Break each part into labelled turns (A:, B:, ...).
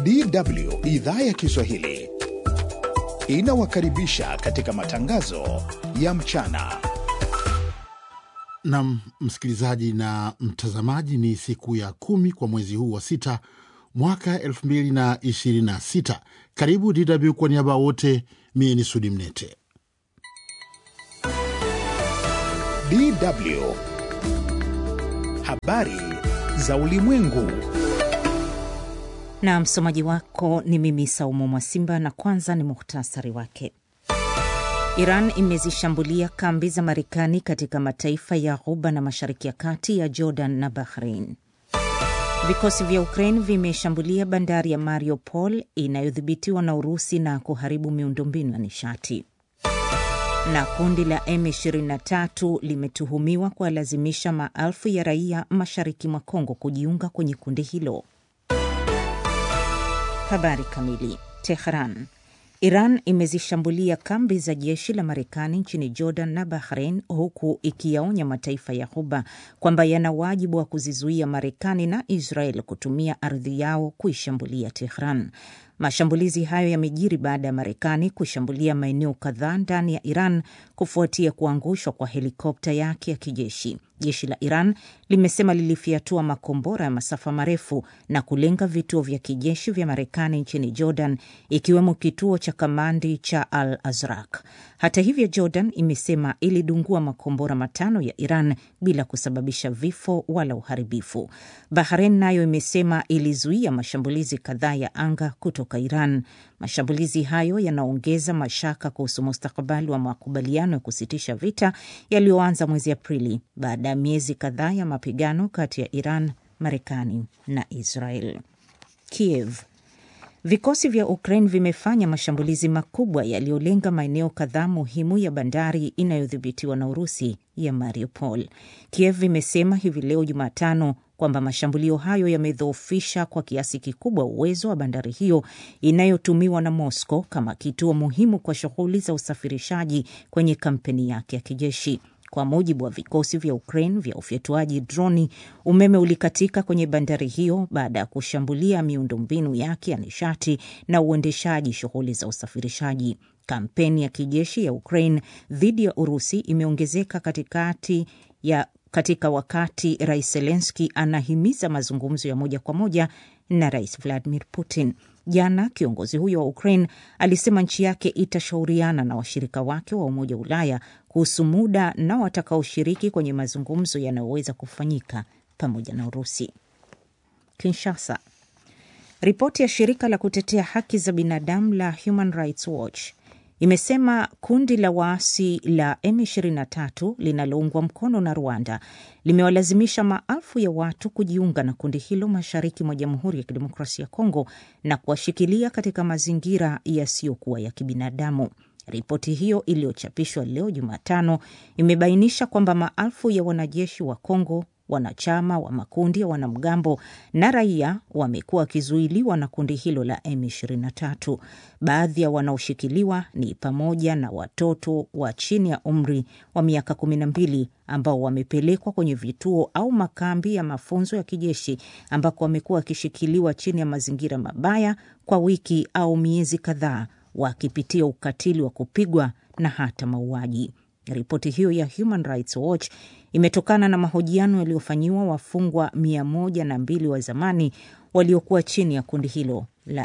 A: DW idhaa ya Kiswahili inawakaribisha katika matangazo ya mchana.
B: Nam msikilizaji na mtazamaji, ni siku ya kumi kwa mwezi huu wa sita mwaka elfu mbili na ishirini na sita. Karibu DW kwa niaba ya wote, mie ni Sudi Mnete.
A: DW habari za ulimwengu.
C: Na msomaji wako ni mimi Saumu Mwasimba, na kwanza ni muhtasari wake. Iran imezishambulia kambi za Marekani katika mataifa ya Ghuba na Mashariki ya Kati ya Jordan na Bahrain. Vikosi vya Ukraine vimeshambulia bandari ya Mariupol inayodhibitiwa na Urusi na kuharibu miundombinu ya nishati. Na kundi la M23 limetuhumiwa kuwalazimisha maelfu ya raia mashariki mwa Kongo kujiunga kwenye kundi hilo. Habari kamili. Tehran. Iran imezishambulia kambi za jeshi la Marekani nchini Jordan na Bahrain, huku ikiyaonya mataifa ya Ghuba kwamba yana wajibu wa kuzizuia Marekani na Israel kutumia ardhi yao kuishambulia Tehran. Mashambulizi hayo yamejiri baada ya Marekani kushambulia maeneo kadhaa ndani ya Iran kufuatia kuangushwa kwa helikopta yake ya kijeshi. Jeshi la Iran limesema lilifyatua makombora ya masafa marefu na kulenga vituo vya kijeshi vya Marekani nchini Jordan, ikiwemo kituo cha kamandi cha Al Azraq. Hata hivyo, Jordan imesema ilidungua makombora matano ya Iran bila kusababisha vifo wala uharibifu. Bahrain nayo imesema ilizuia mashambulizi kadhaa ya anga kutoka Iran. Mashambulizi hayo yanaongeza mashaka kuhusu mustakabali wa makubaliano ya kusitisha vita yaliyoanza mwezi Aprili baada ya miezi kadhaa ya mapigano kati ya Iran, Marekani na Israel. Kiev. Vikosi vya Ukraine vimefanya mashambulizi makubwa yaliyolenga maeneo kadhaa muhimu ya bandari inayodhibitiwa na Urusi ya Mariupol. Kiev imesema hivi leo Jumatano kwamba mashambulio hayo yamedhoofisha kwa kiasi kikubwa uwezo wa bandari hiyo inayotumiwa na Moscow kama kituo muhimu kwa shughuli za usafirishaji kwenye kampeni yake ya kijeshi. Kwa mujibu wa vikosi vya Ukraine vya ufyatuaji droni, umeme ulikatika kwenye bandari hiyo baada ya kushambulia miundombinu yake ya nishati na uendeshaji shughuli za usafirishaji. Kampeni ya kijeshi ya Ukraine dhidi ya Urusi imeongezeka katikati ya katika wakati Rais Zelenski anahimiza mazungumzo ya moja kwa moja na Rais Vladimir Putin. Jana kiongozi huyo wa Ukraine alisema nchi yake itashauriana na washirika wake wa Umoja wa Ulaya kuhusu muda na watakaoshiriki kwenye mazungumzo yanayoweza kufanyika pamoja na Urusi. Kinshasa. Ripoti ya shirika la kutetea haki za binadamu la Human Rights Watch imesema kundi la waasi la M23 linaloungwa mkono na Rwanda limewalazimisha maelfu ya watu kujiunga na kundi hilo mashariki mwa Jamhuri ya Kidemokrasia ya Kongo na kuwashikilia katika mazingira yasiyokuwa ya kibinadamu. Ripoti hiyo iliyochapishwa leo Jumatano imebainisha kwamba maelfu ya wanajeshi wa Kongo wanachama wa makundi ya wanamgambo na raia wamekuwa wakizuiliwa na kundi hilo la M23. Baadhi ya wanaoshikiliwa ni pamoja na watoto wa chini ya umri wa miaka 12 ambao wamepelekwa kwenye vituo au makambi ya mafunzo ya kijeshi ambako wamekuwa wakishikiliwa chini ya mazingira mabaya kwa wiki au miezi kadhaa, wakipitia ukatili wa kupigwa na hata mauaji. Ripoti hiyo ya Human Rights Watch imetokana na mahojiano yaliyofanyiwa wafungwa mia moja na mbili wa zamani waliokuwa chini ya kundi hilo la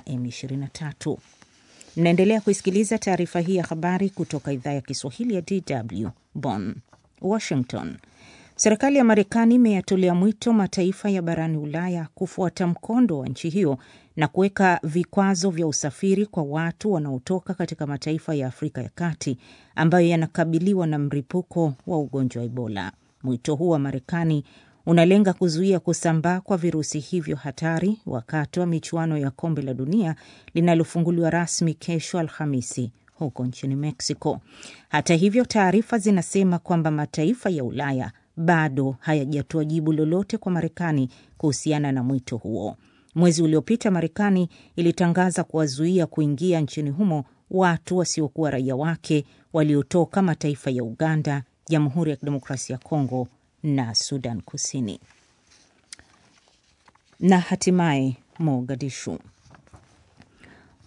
C: M23. Mnaendelea kuisikiliza taarifa hii ya habari kutoka idhaa ya Kiswahili ya DW Bonn. Washington. Serikali ya Marekani imeyatolea mwito mataifa ya barani Ulaya kufuata mkondo wa nchi hiyo na kuweka vikwazo vya usafiri kwa watu wanaotoka katika mataifa ya Afrika ya Kati ambayo yanakabiliwa na mlipuko wa ugonjwa wa Ebola. Mwito huu wa Marekani unalenga kuzuia kusambaa kwa virusi hivyo hatari wakati wa michuano ya kombe la dunia linalofunguliwa rasmi kesho Alhamisi huko nchini Mexico. Hata hivyo, taarifa zinasema kwamba mataifa ya Ulaya bado hayajatoa jibu lolote kwa Marekani kuhusiana na mwito huo. Mwezi uliopita Marekani ilitangaza kuwazuia kuingia nchini humo watu wasiokuwa raia wake waliotoka mataifa ya Uganda, Jamhuri ya Kidemokrasia ya Kongo na Sudan Kusini. Na hatimaye Mogadishu.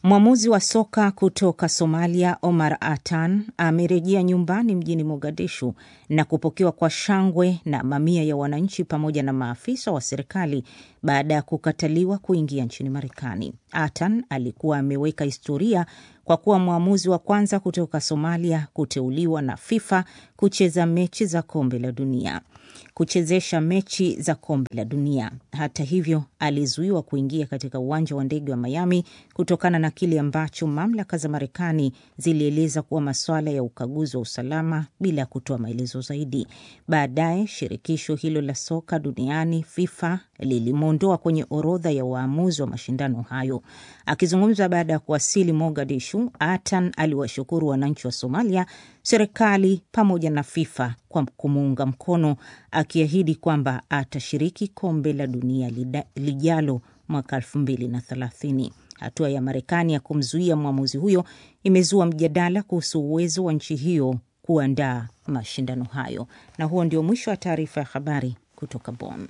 C: Mwamuzi wa soka kutoka Somalia Omar Atan amerejea nyumbani mjini Mogadishu na kupokewa kwa shangwe na mamia ya wananchi pamoja na maafisa wa serikali baada ya kukataliwa kuingia nchini Marekani. Atan alikuwa ameweka historia kwa kuwa mwamuzi wa kwanza kutoka Somalia kuteuliwa na FIFA kucheza mechi za kombe la dunia kuchezesha mechi za kombe la dunia. Hata hivyo, alizuiwa kuingia katika uwanja wa ndege wa Miami kutokana na kile ambacho mamlaka za Marekani zilieleza kuwa masuala ya ukaguzi wa usalama bila ya kutoa maelezo zaidi. Baadaye shirikisho hilo la soka duniani FIFA lilimwondoa kwenye orodha ya waamuzi wa mashindano hayo. Akizungumza baada ya kuwasili Mogadishu, Atan aliwashukuru wananchi wa Somalia, serikali pamoja na FIFA kwa kumuunga mkono, akiahidi kwamba atashiriki kombe la dunia lijalo mwaka elfu mbili na thelathini. Hatua ya Marekani ya kumzuia mwamuzi huyo imezua mjadala kuhusu uwezo wa nchi hiyo kuandaa mashindano hayo. Na huo ndio mwisho wa taarifa ya habari kutoka Bonn.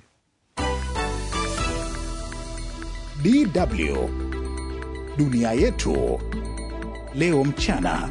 A: DW dunia yetu leo mchana.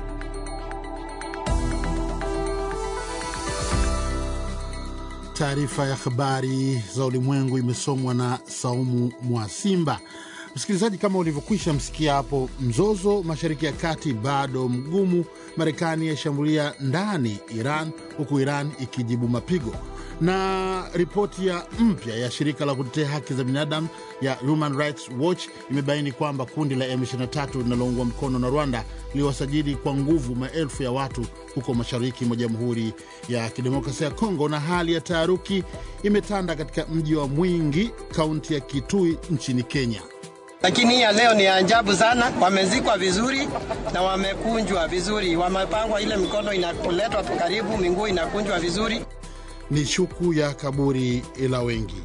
B: Taarifa ya habari za ulimwengu imesomwa na Saumu Mwasimba. Msikilizaji, kama ulivyokwisha msikia hapo, mzozo mashariki ya kati bado mgumu. Marekani yashambulia ndani Iran, huku Iran ikijibu mapigo. Na ripoti ya mpya ya shirika la kutetea haki za binadamu ya Human Rights Watch imebaini kwamba kundi la M23 linaloungwa mkono na Rwanda liliwasajili kwa nguvu maelfu ya watu huko mashariki mwa Jamhuri ya Kidemokrasia ya Kongo, na hali ya taharuki imetanda katika mji wa Mwingi, kaunti ya Kitui nchini Kenya.
D: Lakini hii ya leo ni ajabu sana. Wamezikwa vizuri na wamekunjwa vizuri, wamepangwa, ile mikono inaletwa karibu, miguu inakunjwa vizuri.
B: Ni shuku ya kaburi la wengi.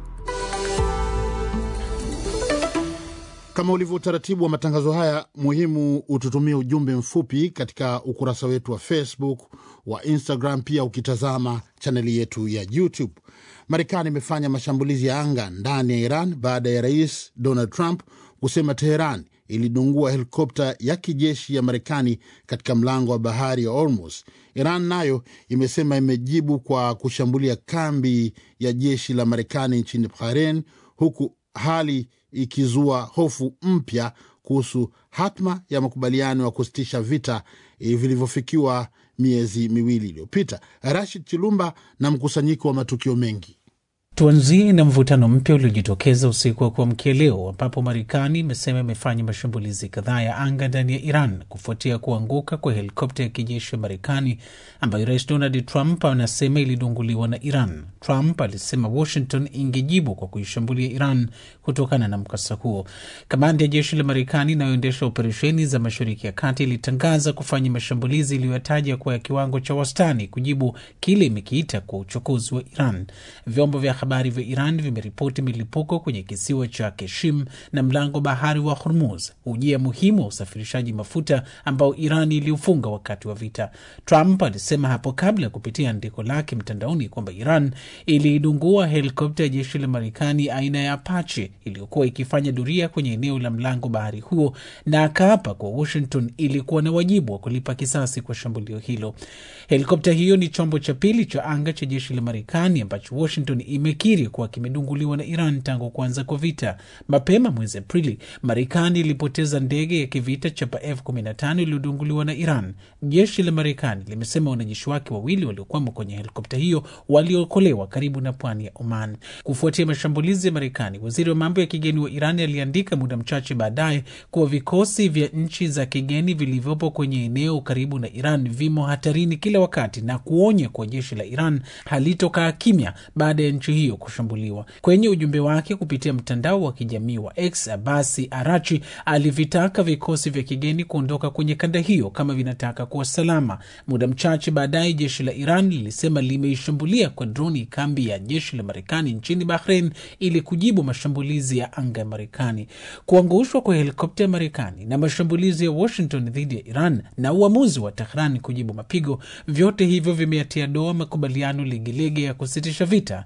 B: Kama ulivyo utaratibu wa matangazo haya muhimu, ututumie ujumbe mfupi katika ukurasa wetu wa Facebook, wa Instagram, pia ukitazama chaneli yetu ya YouTube. Marekani imefanya mashambulizi ya anga ndani ya Iran baada ya rais Donald Trump kusema Teheran ilidungua helikopta ya kijeshi ya Marekani katika mlango wa bahari ya Hormuz. Iran nayo imesema imejibu kwa kushambulia kambi ya jeshi la Marekani nchini Bahrain, huku hali ikizua hofu mpya kuhusu hatma ya makubaliano ya kusitisha vita vilivyofikiwa miezi miwili iliyopita. Rashid Chilumba na mkusanyiko wa matukio mengi.
E: Tuanzie na mvutano mpya uliojitokeza usiku wa kuamkia leo ambapo Marekani imesema imefanya mashambulizi kadhaa ya anga ndani ya Iran kufuatia kuanguka kwa helikopta ya kijeshi ya Marekani ambayo Rais Donald Trump anasema ilidunguliwa na Iran. Trump alisema Washington ingejibu kwa kuishambulia Iran kutokana na mkasa huo. Kamandi ya jeshi la Marekani inayoendesha operesheni za Mashariki ya Kati ilitangaza kufanya mashambulizi iliyoyataja kuwa ya kiwango cha wastani kujibu kile imekiita kwa uchokozi wa Iran. Vyombo vya habari vya Iran vimeripoti milipuko kwenye kisiwa cha Keshim na mlango bahari wa Hormuz, ujia muhimu wa usafirishaji mafuta ambao Iran iliufunga wakati wa vita. Trump alisema hapo kabla kupitia andiko lake mtandaoni kwamba Iran iliidungua helikopta ya jeshi la Marekani aina ya Apache iliyokuwa ikifanya doria kwenye eneo la mlango bahari huo, na akaapa kwa Washington ilikuwa na wajibu wa kulipa kisasi kwa shambulio hilo. Helikopta hiyo ni chombo cha pili cha anga cha jeshi la Marekani ambacho Washington imekiri kuwa kimedunguliwa na Iran tangu kuanza kwa vita. Mapema mwezi Aprili, Marekani ilipoteza ndege ya kivita chapa F15 iliyodunguliwa na Iran. Jeshi la Marekani limesema wanajeshi wake wawili waliokwama kwenye helikopta hiyo waliokolewa karibu na pwani ya Oman. Kufuatia mashambulizi ya Marekani, waziri wa mambo ya kigeni wa Iran aliandika muda mchache baadaye kuwa vikosi vya nchi za kigeni vilivyopo kwenye eneo karibu na Iran vimo hatarini kila wakati na kuonya kuwa jeshi la Iran halitokaa kimya baada ya nchi hiyo kushambuliwa. Kwenye ujumbe wake kupitia mtandao wa kijamii wa X, Abasi Arachi alivitaka vikosi vya kigeni kuondoka kwenye kanda hiyo kama vinataka kuwa salama. Muda mchache baadaye, jeshi la Iran lilisema limeishambulia kwa droni kambi ya jeshi la Marekani nchini Bahrain ili kujibu mashambulizi ya anga ya Marekani. Kuangushwa kwa helikopta ya Marekani na mashambulizi ya Washington dhidi ya Iran na uamuzi wa Tehran kujibu mapigo, vyote hivyo vimeatia doa makubaliano legelege ya kusitisha vita yaliyo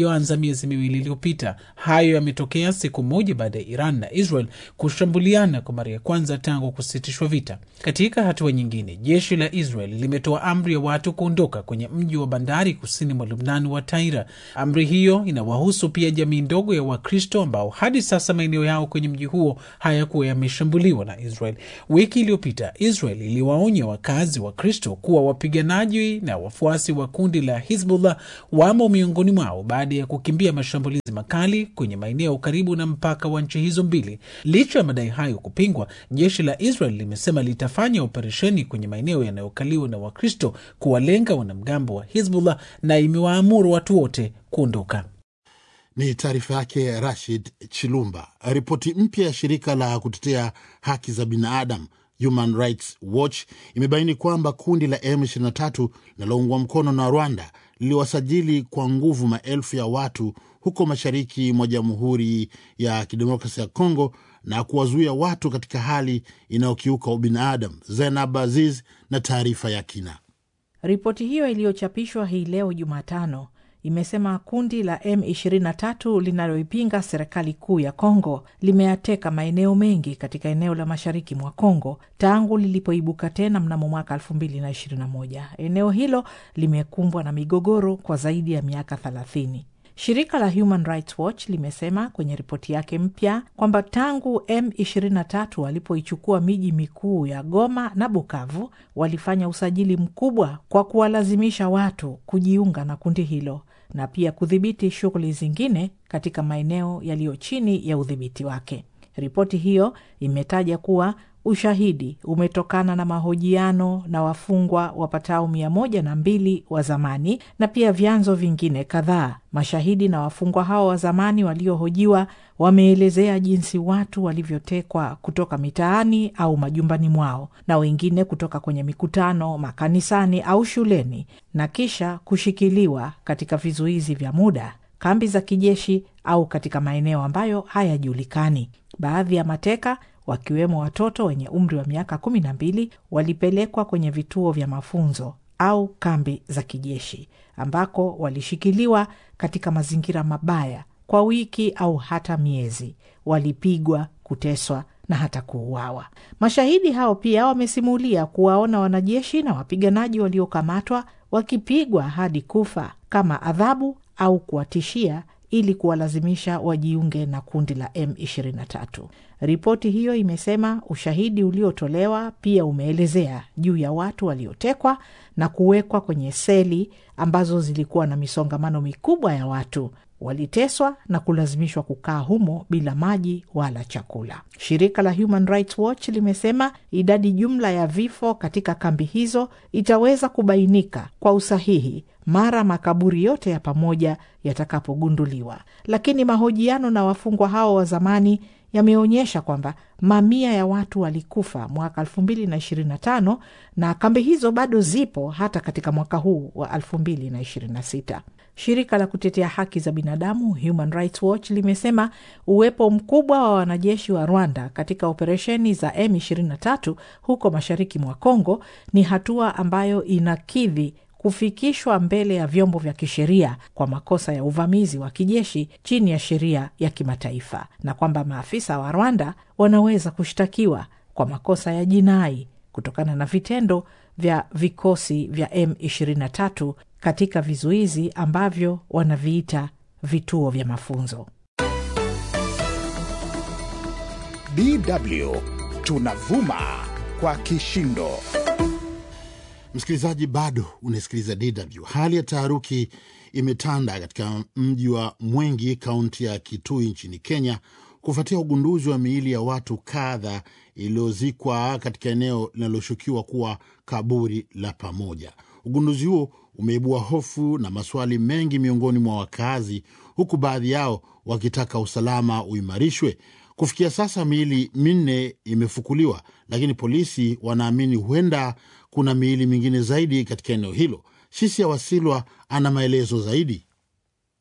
E: iliyoanza miezi miwili iliyopita. Hayo yametokea siku moja baada ya Iran na Israel kushambuliana kwa mara ya kwanza tangu kusitishwa vita. Katika hatua nyingine, jeshi la Israel limetoa amri ya watu kuondoka kwenye mji wa bandari kusini mwa Lubnan wa Taira. Amri hiyo inawahusu pia jamii ndogo ya Wakristo ambao hadi sasa maeneo yao kwenye mji huo hayakuwa yameshambuliwa na Israel. Wiki iliyopita Israel iliwaonya wakazi wa Kristo kuwa wapiganaji na wafuasi wa kundi la Hizbullah wamo miongoni mwao baada ya kukimbia mashambulizi makali kwenye maeneo karibu na mpaka wa nchi hizo mbili. Licha ya madai hayo kupingwa, jeshi la Israel limesema litafanya operesheni kwenye maeneo yanayokaliwa na Wakristo kuwalenga wanamgambo wa Hizbullah na imewaamuru watu wote kuondoka.
B: Ni taarifa yake Rashid Chilumba. Ripoti mpya ya shirika la kutetea haki za binadamu Human Rights Watch imebaini kwamba kundi la M23 linaloungwa mkono na Rwanda liliwasajili kwa nguvu maelfu ya watu huko mashariki mwa Jamhuri ya Kidemokrasia ya Kongo na kuwazuia watu katika hali inayokiuka ubinadamu. Zainab Aziz na taarifa ya kina.
F: Ripoti hiyo iliyochapishwa hii leo Jumatano imesema kundi la M23 linaloipinga serikali kuu ya Kongo limeyateka maeneo mengi katika eneo la mashariki mwa Kongo tangu lilipoibuka tena mnamo mwaka 2021. Eneo hilo limekumbwa na migogoro kwa zaidi ya miaka 30. Shirika la Human Rights Watch limesema kwenye ripoti yake mpya kwamba tangu M23 walipoichukua miji mikuu ya Goma na Bukavu, walifanya usajili mkubwa kwa kuwalazimisha watu kujiunga na kundi hilo na pia kudhibiti shughuli zingine katika maeneo yaliyo chini ya udhibiti wake. Ripoti hiyo imetaja kuwa ushahidi umetokana na mahojiano na wafungwa wapatao mia moja na mbili wa zamani na pia vyanzo vingine kadhaa. Mashahidi na wafungwa hao wa zamani waliohojiwa wameelezea jinsi watu walivyotekwa kutoka mitaani au majumbani mwao na wengine kutoka kwenye mikutano, makanisani au shuleni na kisha kushikiliwa katika vizuizi vya muda, kambi za kijeshi au katika maeneo ambayo hayajulikani. Baadhi ya mateka wakiwemo watoto wenye umri wa miaka kumi na mbili walipelekwa kwenye vituo vya mafunzo au kambi za kijeshi ambako walishikiliwa katika mazingira mabaya kwa wiki au hata miezi. Walipigwa, kuteswa na hata kuuawa. Mashahidi hao pia wamesimulia kuwaona wanajeshi na wapiganaji waliokamatwa wakipigwa hadi kufa kama adhabu au kuwatishia ili kuwalazimisha wajiunge na kundi la M23. Ripoti hiyo imesema ushahidi uliotolewa pia umeelezea juu ya watu waliotekwa na kuwekwa kwenye seli ambazo zilikuwa na misongamano mikubwa ya watu waliteswa na kulazimishwa kukaa humo bila maji wala chakula. Shirika la Human Rights Watch limesema idadi jumla ya vifo katika kambi hizo itaweza kubainika kwa usahihi mara makaburi yote ya pamoja yatakapogunduliwa, lakini mahojiano na wafungwa hao wa zamani yameonyesha kwamba mamia ya watu walikufa mwaka 2025 na kambi hizo bado zipo hata katika mwaka huu wa 2026. Shirika la kutetea haki za binadamu Human Rights Watch limesema uwepo mkubwa wa wanajeshi wa Rwanda katika operesheni za M23 huko mashariki mwa Kongo ni hatua ambayo inakidhi kufikishwa mbele ya vyombo vya kisheria kwa makosa ya uvamizi wa kijeshi chini ya sheria ya kimataifa na kwamba maafisa wa Rwanda wanaweza kushtakiwa kwa makosa ya jinai kutokana na vitendo vya vikosi vya M23 katika vizuizi ambavyo wanaviita vituo vya mafunzo.
A: DW tunavuma kwa kishindo.
B: Msikilizaji, bado unasikiliza DW. Hali ya taharuki imetanda katika mji wa Mwengi, kaunti ya Kitui nchini Kenya, kufuatia ugunduzi wa miili ya watu kadha iliyozikwa katika eneo linaloshukiwa kuwa kaburi la pamoja. Ugunduzi huo umeibua hofu na maswali mengi miongoni mwa wakazi, huku baadhi yao wakitaka usalama uimarishwe. Kufikia sasa miili minne imefukuliwa, lakini polisi wanaamini huenda kuna miili mingine zaidi katika eneo hilo. Shisia Wasilwa ana maelezo zaidi.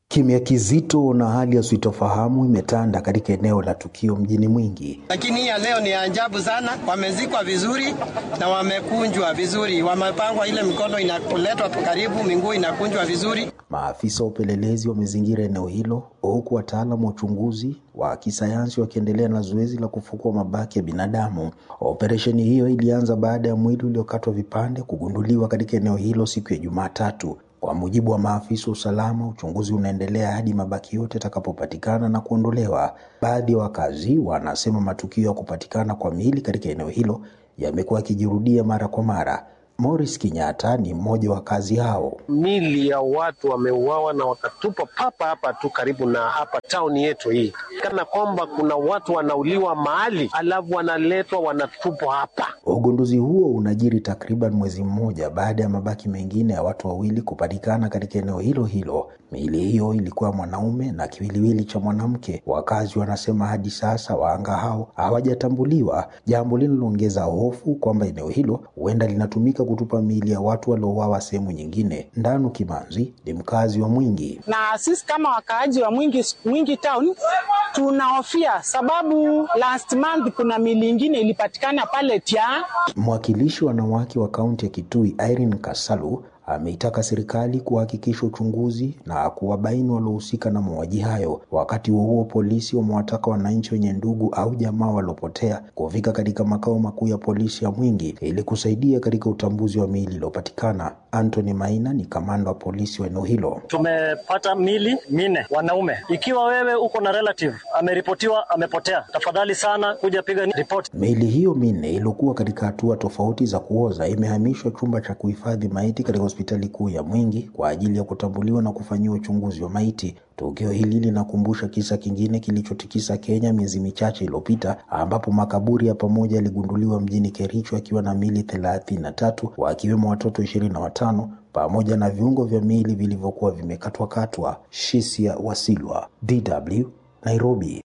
G: Kimya kizito na hali ya sitofahamu imetanda katika eneo la tukio mjini Mwingi.
D: Lakini hii ya leo ni ajabu sana. Wamezikwa vizuri na wamekunjwa vizuri, wamepangwa, ile mikono inaletwa karibu, miguu inakunjwa vizuri.
G: Maafisa wa upelelezi wamezingira eneo hilo huku wataalamu wa uchunguzi wa kisayansi wakiendelea na zoezi la kufukua mabaki ya binadamu. Operesheni hiyo ilianza baada ya mwili uliokatwa vipande kugunduliwa katika eneo hilo siku ya Jumatatu. Kwa mujibu wa maafisa wa usalama, uchunguzi unaendelea hadi mabaki yote yatakapopatikana na kuondolewa. Baadhi ya wakazi wanasema matukio ya kupatikana kwa miili katika eneo hilo yamekuwa yakijirudia mara kwa mara. Morris Kinyatta ni mmoja wa wakazi hao.
H: Mili ya watu wameuawa na wakatupa papa hapa tu karibu na hapa tauni yetu hii, kana kwamba kuna watu wanauliwa mahali alafu wanaletwa wanatupwa hapa.
G: Ugunduzi huo unajiri takriban mwezi mmoja baada ya mabaki mengine ya watu wawili kupatikana katika eneo hilo hilo. Miili hiyo ilikuwa mwanaume na kiwiliwili cha mwanamke. Wakazi wanasema hadi sasa wahanga hao hawajatambuliwa, jambo linaloongeza hofu kwamba eneo hilo huenda linatumika kutupa miili ya watu waliouawa sehemu nyingine. Ndanu Kimanzi ni mkazi wa Mwingi.
I: Na sisi kama wakaaji wa Mwingi, Mwingi town tunahofia sababu last month kuna miili ingine ilipatikana pale Tia.
G: Mwakilishi wa wanawake wa kaunti ya Kitui Irene Kasalu ameitaka serikali kuhakikisha uchunguzi na kuwabaini waliohusika na mauaji hayo. Wakati huo huo, polisi wamewataka wananchi wenye ndugu au jamaa waliopotea kufika katika makao makuu ya polisi ya Mwingi ili kusaidia katika utambuzi wa miili iliyopatikana. Anthony Maina ni kamanda wa polisi wa eneo hilo.
J: Tumepata mili minne wanaume. Ikiwa wewe uko na relative ameripotiwa amepotea, tafadhali sana kuja piga ripoti.
G: Miili hiyo minne iliyokuwa katika hatua tofauti za kuoza imehamishwa chumba cha kuhifadhi maiti katika hospitali kuu ya Mwingi kwa ajili ya kutambuliwa na kufanyiwa uchunguzi wa maiti. Tukio hili linakumbusha kisa kingine kilichotikisa Kenya miezi michache iliyopita, ambapo makaburi ya pamoja yaligunduliwa mjini Kericho akiwa na miili thelathini na tatu wakiwemo watoto ishirini na watano pamoja na viungo vya miili vilivyokuwa vimekatwakatwa. Shisia Wasilwa, DW, Nairobi.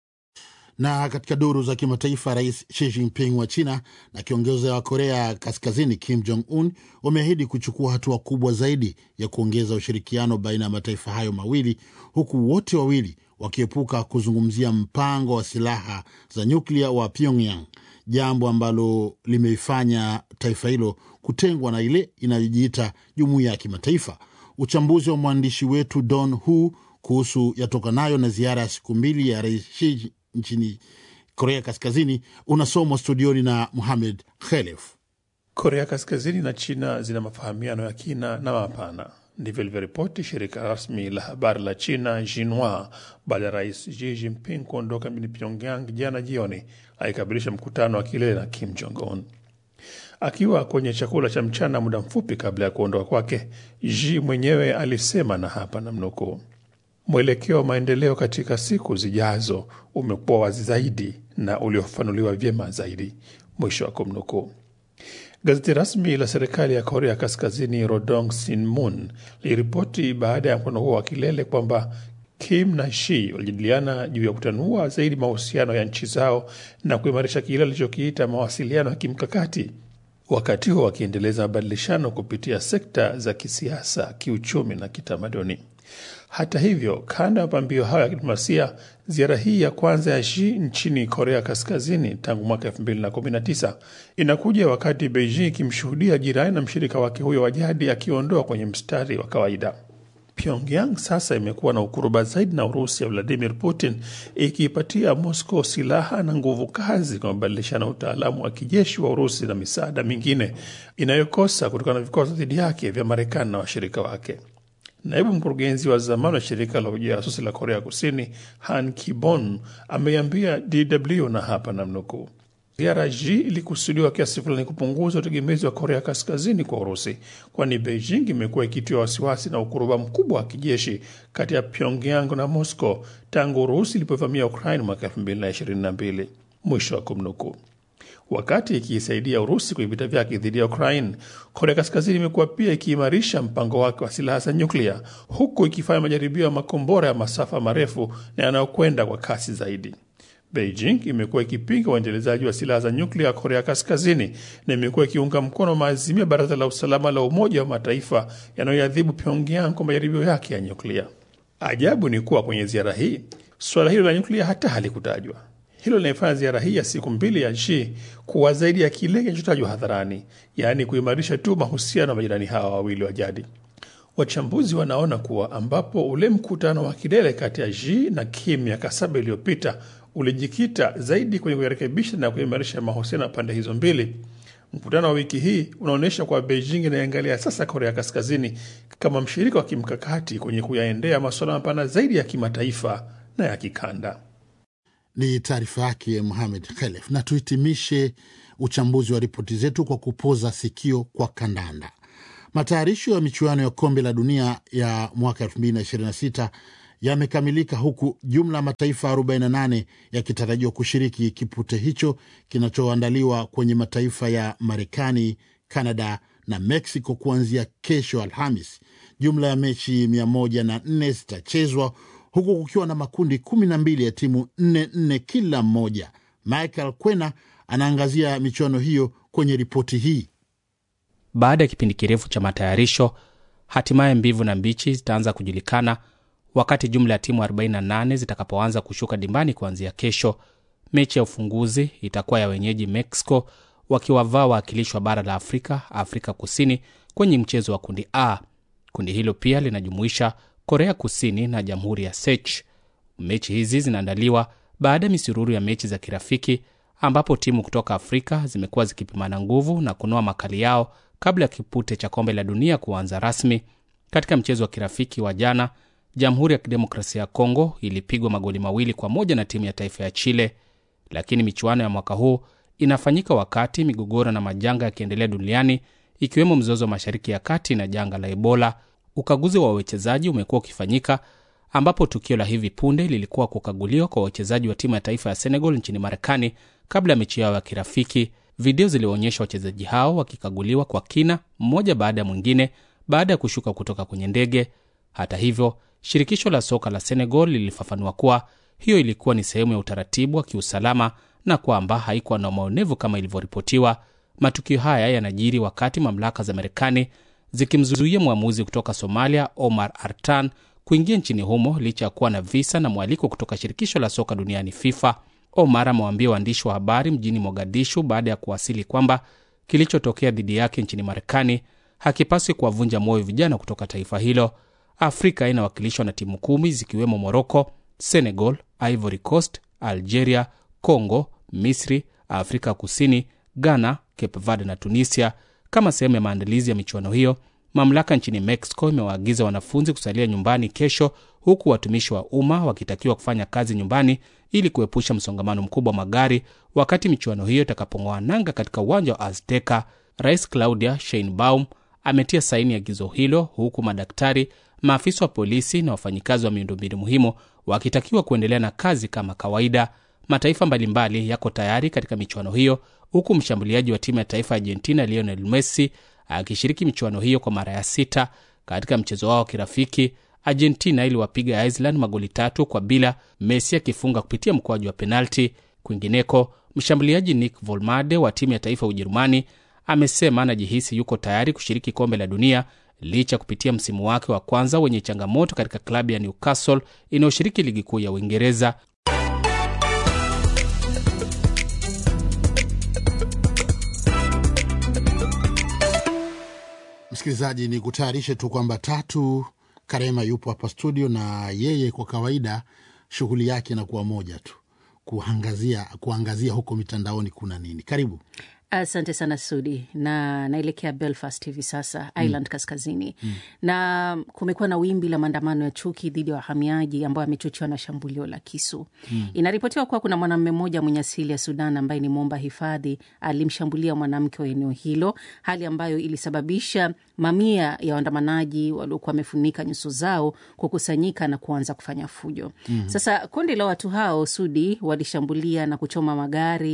B: Na katika duru za kimataifa, Rais Xi Jinping wa China na kiongozi wa Korea Kaskazini Kim Jong Un wameahidi kuchukua hatua kubwa zaidi ya kuongeza ushirikiano baina ya mataifa hayo mawili, huku wote wawili wakiepuka kuzungumzia mpango wa silaha za nyuklia wa Pyongyang, jambo ambalo limeifanya taifa hilo kutengwa na ile inayojiita jumuiya ya kimataifa. Uchambuzi wa mwandishi wetu Don Hu kuhusu yatokanayo na ziara ya siku mbili ya Rais Xi nchini Korea Kaskazini unasomwa studioni na Muhamed Khelef.
K: Korea Kaskazini na China zina mafahamiano ya kina na mapana, ndivyo ilivyoripoti shirika rasmi la habari la China Xinhua baada ya rais Xi Jinping kuondoka mjini Pyongyang jana jioni, aikabilisha mkutano wa kilele na Kim Jong Un. Akiwa kwenye chakula cha mchana muda mfupi kabla ya kuondoka kwake, Xi mwenyewe alisema, na hapa namnukuu: Mwelekeo wa maendeleo katika siku zijazo umekuwa wazi zaidi na uliofafanuliwa vyema zaidi, mwisho wa kumnukuu. Gazeti rasmi la serikali ya Korea Kaskazini Rodong Sinmun liliripoti baada ya mkutano huo wa kilele kwamba Kim na Shi walijadiliana juu ya kutanua zaidi mahusiano ya nchi zao na kuimarisha kile alichokiita mawasiliano ya kimkakati, wakati huo wakiendeleza mabadilishano kupitia sekta za kisiasa, kiuchumi na kitamaduni. Hata hivyo, kando ya mapambio hayo ya kidiplomasia, ziara hii ya kwanza ya Xi nchini Korea Kaskazini tangu mwaka 2019 inakuja wakati Beijing ikimshuhudia jirani na mshirika wake huyo wa jadi akiondoa kwenye mstari wa kawaida. Pyongyang sasa imekuwa na ukuruba zaidi na Urusi ya Vladimir Putin, ikiipatia Moscow silaha na nguvu kazi kwa mabadilishano ya utaalamu wa kijeshi wa Urusi na misaada mingine inayokosa kutokana na vikwazo dhidi yake vya Marekani na washirika wake. Naibu mkurugenzi wa zamani wa shirika la ujasusi la Korea Kusini Han Kibon ameiambia DW na hapa namnukuu, ziara Xi ilikusudiwa kiasi fulani kupunguza utegemezi wa Korea Kaskazini kwa Urusi, kwani Beijing imekuwa ikitiwa wasiwasi na ukuruba mkubwa wa kijeshi kati ya Pyongyang na Moscow tangu Urusi ilipovamia Ukraine mwaka 2022, mwisho wa kumnukuu. Wakati ikiisaidia Urusi kwenye vita vyake dhidi ya Ukraine, Korea Kaskazini imekuwa pia ikiimarisha mpango wake wa silaha za nyuklia, huku ikifanya majaribio ya makombora ya masafa marefu na yanayokwenda kwa kasi zaidi. Beijing imekuwa ikipinga uendelezaji wa silaha za nyuklia ya Korea Kaskazini na imekuwa ikiunga mkono maazimio ya Baraza la Usalama la Umoja wa Mataifa yanayoadhibu Pyongyang kwa majaribio yake ya nyuklia. Ajabu ni kuwa kwenye ziara hii suala hilo la nyuklia hata halikutajwa. Hilo linaifanya ziara hii ya siku mbili ya Xi kuwa zaidi ya kile kinachotajwa hadharani, yaani kuimarisha tu mahusiano ya majirani hawa wawili wa jadi. Wachambuzi wanaona kuwa ambapo ule mkutano wa kilele kati ya Xi na Kim miaka saba iliyopita ulijikita zaidi kwenye kuyarekebisha na kuimarisha mahusiano ya pande hizo mbili, mkutano wa wiki hii unaonyesha kuwa Beijing inaangalia sasa Korea Kaskazini kama mshirika wa kimkakati kwenye kuyaendea masuala mapana zaidi ya kimataifa na ya kikanda.
B: Ni taarifa yake Muhamed Khelef, na tuhitimishe uchambuzi wa ripoti zetu kwa kupoza sikio kwa kandanda. Matayarisho ya michuano ya kombe la dunia ya mwaka 2026 yamekamilika huku jumla ya mataifa 48 yakitarajiwa kushiriki kipute hicho kinachoandaliwa kwenye mataifa ya Marekani, Canada na Mexico kuanzia kesho Alhamis. Jumla ya mechi 104 zitachezwa huku kukiwa na makundi 12 ya timu 44 kila mmoja. Michael Kwena anaangazia michuano hiyo kwenye ripoti hii.
L: Baada ya kipindi kirefu cha matayarisho, hatimaye mbivu na mbichi zitaanza kujulikana wakati jumla ya timu 48 zitakapoanza kushuka dimbani kuanzia kesho. Mechi ya ufunguzi itakuwa ya wenyeji Mexico wakiwavaa wawakilishi wa bara la Afrika, Afrika Kusini, kwenye mchezo wa kundi A. Kundi hilo pia linajumuisha Korea Kusini na Jamhuri ya Czech. Mechi hizi zinaandaliwa baada ya misururu ya mechi za kirafiki ambapo timu kutoka Afrika zimekuwa zikipimana nguvu na kunoa makali yao kabla ya kipute cha kombe la dunia kuanza rasmi. Katika mchezo wa kirafiki wa jana, Jamhuri ya Kidemokrasia ya Kongo ilipigwa magoli mawili kwa moja na timu ya taifa ya Chile. Lakini michuano ya mwaka huu inafanyika wakati migogoro na majanga yakiendelea duniani, ikiwemo mzozo wa Mashariki ya Kati na janga la Ebola. Ukaguzi wa wawekezaji umekuwa ukifanyika ambapo tukio la hivi punde lilikuwa kukaguliwa kwa wachezaji wa timu ya taifa ya Senegal nchini Marekani kabla ya mechi yao ya kirafiki. Video zilionyesha wachezaji hao wakikaguliwa kwa kina, mmoja baada ya mwingine, baada ya kushuka kutoka kwenye ndege. Hata hivyo, shirikisho la soka la Senegal lilifafanua kuwa hiyo ilikuwa ni sehemu ya utaratibu wa kiusalama na kwamba haikuwa na maonevu kama ilivyoripotiwa. Matukio haya yanajiri wakati mamlaka za Marekani zikimzuia mwamuzi kutoka Somalia Omar Artan kuingia nchini humo licha ya kuwa na visa na mwaliko kutoka shirikisho la soka duniani FIFA. Omar amewaambia waandishi wa habari mjini Mogadishu baada ya kuwasili kwamba kilichotokea dhidi yake nchini Marekani hakipaswi kuwavunja moyo vijana kutoka taifa hilo. Afrika inawakilishwa na timu kumi zikiwemo Morocco, Senegal, Ivory Coast, Algeria, Congo, Misri, Afrika Kusini, Ghana, Cape Verde na Tunisia. Kama sehemu ya maandalizi ya michuano hiyo, mamlaka nchini Mexico imewaagiza wanafunzi kusalia nyumbani kesho, huku watumishi wa umma wakitakiwa kufanya kazi nyumbani ili kuepusha msongamano mkubwa wa magari wakati michuano hiyo itakapong'oa nanga katika uwanja wa Azteca. Rais Claudia Sheinbaum ametia saini agizo hilo, huku madaktari, maafisa wa polisi na wafanyikazi wa miundombinu muhimu wakitakiwa kuendelea na kazi kama kawaida. Mataifa mbalimbali yako tayari katika michuano hiyo, huku mshambuliaji wa timu ya taifa ya Argentina Lionel Messi akishiriki michuano hiyo kwa mara ya sita. Katika mchezo wao wa kirafiki, Argentina iliwapiga Iceland magoli tatu kwa bila, Messi akifunga kupitia mkwaju wa penalti. Kwingineko, mshambuliaji Nick Volmade wa timu ya taifa ya Ujerumani amesema anajihisi yuko tayari kushiriki kombe la dunia licha kupitia msimu wake wa kwanza wenye changamoto katika klabu ya Newcastle inayoshiriki ligi kuu ya Uingereza.
B: Msikilizaji, ni kutayarishe tu kwamba Tatu Karema yupo hapa studio, na yeye kwa kawaida shughuli yake inakuwa moja tu, kuangazia kuangazia huko mitandaoni kuna nini. Karibu.
M: Asante sana Sudi, na naelekea Belfast hivi sasa Ireland mm. kaskazini mm. na kumekuwa na wimbi la maandamano ya chuki dhidi ya wahamiaji ambayo amechochewa na shambulio la kisu mm. Inaripotiwa kuwa kuna mwanamume mmoja mwenye asili ya Sudan ambaye ni mwomba hifadhi alimshambulia mwanamke wa eneo hilo, hali ambayo ilisababisha mamia ya waandamanaji waliokuwa wamefunika nyuso zao kukusanyika na kuanza kufanya fujo mm. Sasa kundi la watu hao Sudi walishambulia na kuchoma magari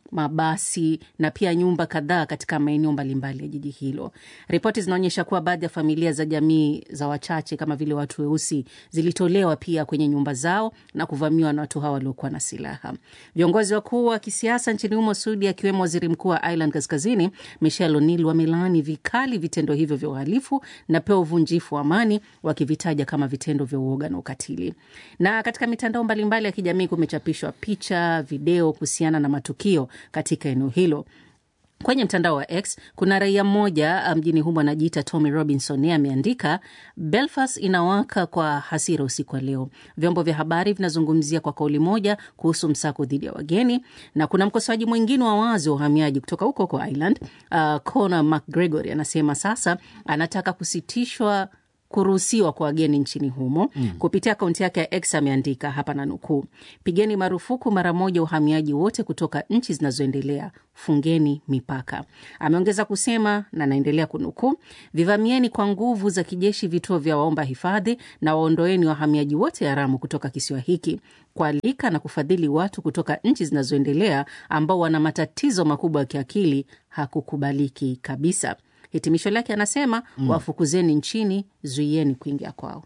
M: mabasi na pia nyumba kadhaa katika maeneo mbalimbali ya jiji hilo. Ripoti zinaonyesha kuwa baadhi ya familia za jamii za wachache kama vile watu weusi zilitolewa pia kwenye nyumba zao na kuvamiwa na watu hawa waliokuwa na silaha. Viongozi wakuu wa kisiasa nchini humo Sudi, akiwemo waziri mkuu wa Ireland Kaskazini Michelle O'Neill, wamelaani vikali vitendo hivyo vya uhalifu na pia uvunjifu wa amani, wakivitaja kama vitendo vya uoga na ukatili. Na katika mitandao mbalimbali ya kijamii kumechapishwa picha, video kuhusiana na matukio katika eneo hilo. Kwenye mtandao wa X kuna raia mmoja mjini humo anajiita Tommy Robinson. Yeye ameandika Belfast inawaka kwa hasira usiku wa leo. Vyombo vya habari vinazungumzia kwa kauli moja kuhusu msako dhidi ya wageni, na kuna mkosoaji mwingine wa wazi wa uhamiaji kutoka huko huko Ireland, uh, Conor McGregor anasema sasa anataka kusitishwa kuruhusiwa kwa wageni nchini humo mm. Kupitia akaunti yake ya X ameandika hapa na nukuu, pigeni marufuku mara moja uhamiaji wote kutoka nchi zinazoendelea, fungeni mipaka. Ameongeza kusema na naendelea kunukuu, vivamieni kwa nguvu za kijeshi vituo vya waomba hifadhi na waondoeni wahamiaji wote haramu kutoka kisiwa hiki. Kualika na kufadhili watu kutoka nchi zinazoendelea ambao wana matatizo makubwa ya kiakili hakukubaliki kabisa. Hitimisho lake anasema mm. wafukuzeni nchini, zuieni kuingia kwao.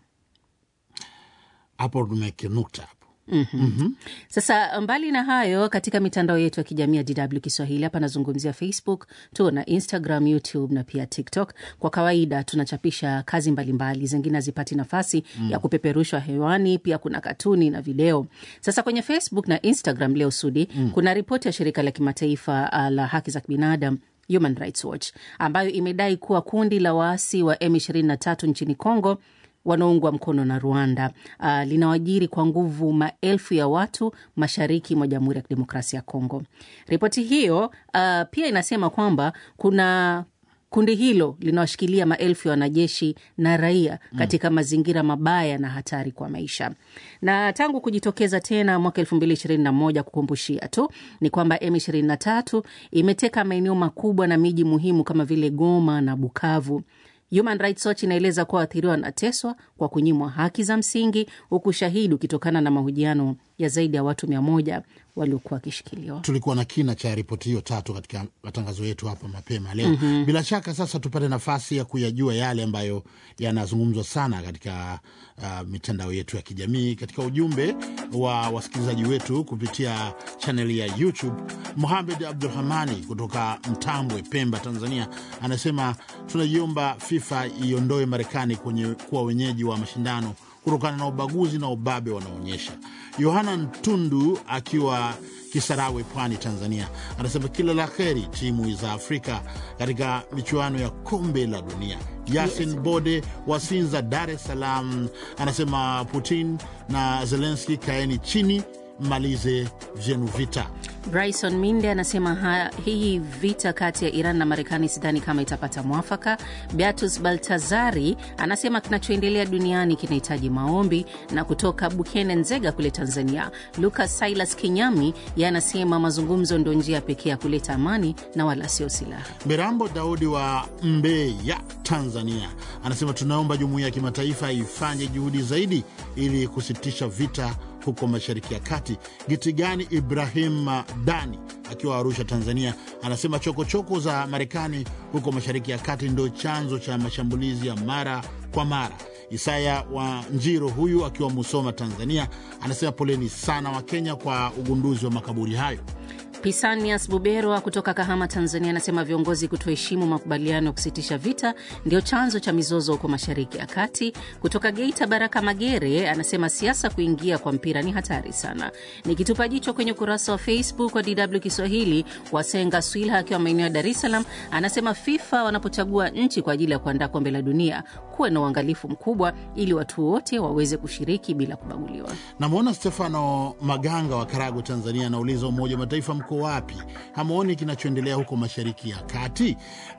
B: Hapo tumeke nukta hapo.
M: Mm-hmm. Mm-hmm. Sasa mbali na hayo, katika mitandao yetu ya kijamii ya DW Kiswahili hapa nazungumzia Facebook tu na Instagram, YouTube na pia TikTok. Kwa kawaida tunachapisha kazi mbalimbali, zingine hazipati nafasi mm. ya kupeperushwa hewani. Pia kuna katuni na video. Sasa kwenye Facebook na Instagram leo Sudi mm. kuna ripoti ya shirika la kimataifa la haki za kibinadamu Human Rights Watch ambayo imedai kuwa kundi la waasi wa M23 nchini Congo wanaoungwa mkono na Rwanda uh, linawajiri kwa nguvu maelfu ya watu mashariki mwa Jamhuri ya Kidemokrasia ya Kongo. Ripoti hiyo uh, pia inasema kwamba kuna kundi hilo linawashikilia maelfu ya wanajeshi na raia katika mm. mazingira mabaya na hatari kwa maisha. Na tangu kujitokeza tena mwaka elfu mbili ishirini na moja, kukumbushia tu ni kwamba M23 imeteka maeneo makubwa na miji muhimu kama vile Goma na Bukavu. Human Rights Watch inaeleza kuwa waathiriwa wanateswa kwa kunyimwa haki za msingi, huku shahidi ukitokana na mahojiano ya zaidi ya watu mia moja waliokuwa wakishikiliwa.
B: Tulikuwa na kina cha ripoti hiyo tatu katika matangazo yetu hapa mapema leo.
M: Mhm.
B: Bila shaka sasa tupate nafasi ya kuyajua yale ambayo yanazungumzwa sana katika uh, mitandao yetu ya kijamii, katika ujumbe wa wasikilizaji wetu kupitia chaneli ya YouTube. Muhamed Abdurahmani kutoka Mtambwe, Pemba, Tanzania, anasema tunaiomba FIFA iondoe Marekani kwenye kuwa wenyeji wa mashindano kutokana na ubaguzi na ubabe wanaonyesha. Yohana Ntundu akiwa Kisarawe, Pwani, Tanzania, anasema kila la heri timu za Afrika katika michuano ya kombe la dunia. Yasin
M: Yes.
B: Bode wa Sinza, Dar es Salaam, anasema Putin na Zelenski, kaeni chini, malize vyenu vita.
M: Bryson Minde anasema ha, hii vita kati ya Iran na Marekani sidhani kama itapata mwafaka. Beatus Baltazari anasema kinachoendelea duniani kinahitaji maombi. Na kutoka Bukene Nzega kule Tanzania, Lucas Silas Kinyami ye anasema mazungumzo ndio njia pekee ya kuleta amani na wala sio silaha.
B: Mirambo Daudi wa Mbeya, Tanzania, anasema tunaomba jumuiya ya kimataifa ifanye juhudi zaidi ili kusitisha vita huko Mashariki ya Kati. Gitigani Ibrahim Dani akiwa Arusha, Tanzania, anasema chokochoko za Marekani huko Mashariki ya Kati ndio chanzo cha mashambulizi ya mara kwa mara. Isaya wa Njiro huyu akiwa Musoma, Tanzania, anasema poleni sana wa Kenya kwa ugunduzi wa makaburi hayo.
M: Pisanias Buberwa kutoka Kahama, Tanzania, anasema viongozi kutoheshimu makubaliano ya kusitisha vita ndio chanzo cha mizozo huko Mashariki ya Kati. Kutoka Geita, Baraka Magere anasema siasa kuingia kwa mpira ni hatari sana. Nikitupa jicho kwenye ukurasa wa Facebook wa DW Kiswahili, Wasenga Swilha akiwa maeneo ya Dar es Salaam anasema FIFA wanapochagua nchi kwa ajili ya kuandaa kombe la dunia kuwe na uangalifu mkubwa ili watu wote waweze kushiriki bila kubaguliwa.
B: Namwona Stefano Maganga wa Karagu, Tanzania, anauliza Umoja wa Mataifa mko wapi? Hamwoni kinachoendelea huko Mashariki ya Kati?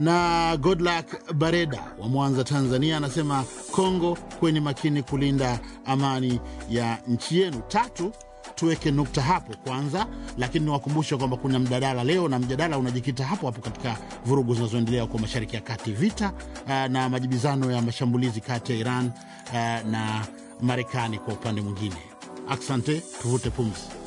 B: Na Godluck Bareda wa Mwanza, Tanzania, anasema Kongo, kweni makini kulinda amani ya nchi yenu. Tatu, tuweke nukta hapo kwanza, lakini niwakumbushe kwamba kuna mjadala leo, na mjadala unajikita hapo hapo katika vurugu zinazoendelea huko Mashariki ya Kati, vita uh, na majibizano ya mashambulizi kati ya Iran uh, na Marekani kwa upande mwingine. Asante, tuvute pumzi.